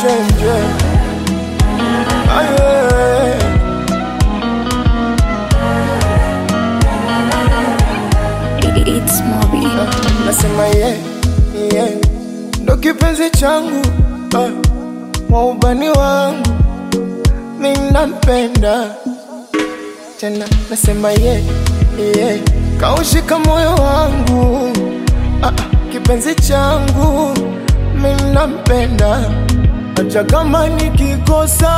chenje aye It's Moby. nasema ye ye ndo kipenzi changu ah, waubani wangu minampenda tena nasema ye ye kaushika moyo wangu ah, ah, kipenzi changu minampenda acha kama nikikosa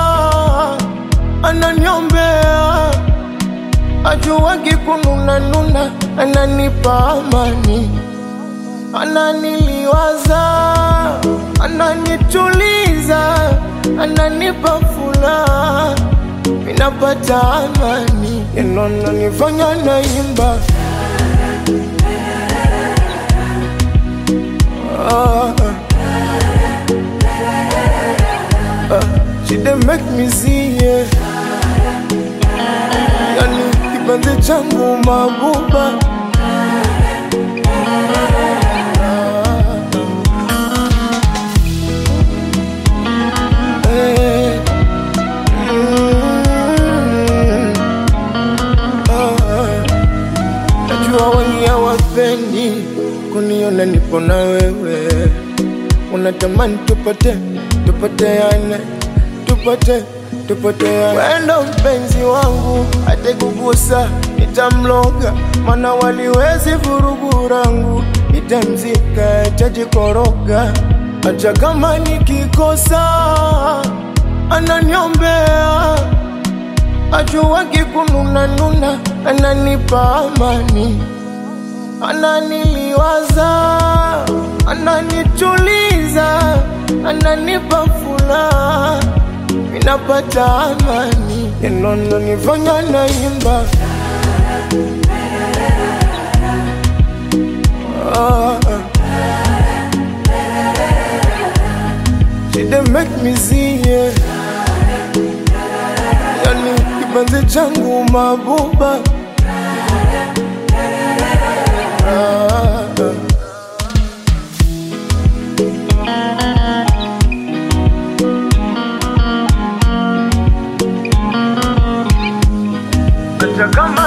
ananiombea ajuwagi kununanuna ananipa amani ananiliwaza ananituliza ananipa furaha minapata amani inonanifanya naimba ah, ah, she dey make me see yeah. yani kipenzi changu mabuba Eh, mm, ah, najua wengi hawapendi kuniona nipo na wewe unatamani tupate tupoteane tupate tupoteane wendo mpenzi wangu atekugusa nitamloga mana waliwezi vurugu rangu nitamzika tajikoroga hata kama nikikosa ananiombea ajuwagi kununanuna ananipa amani ananiliwaza ananituliza ananipa furaha minapata amani inononifanya naimba ah, ah. She dey make me see yeah. Yani kipenzi changu mabuba ah, ah. Acha kama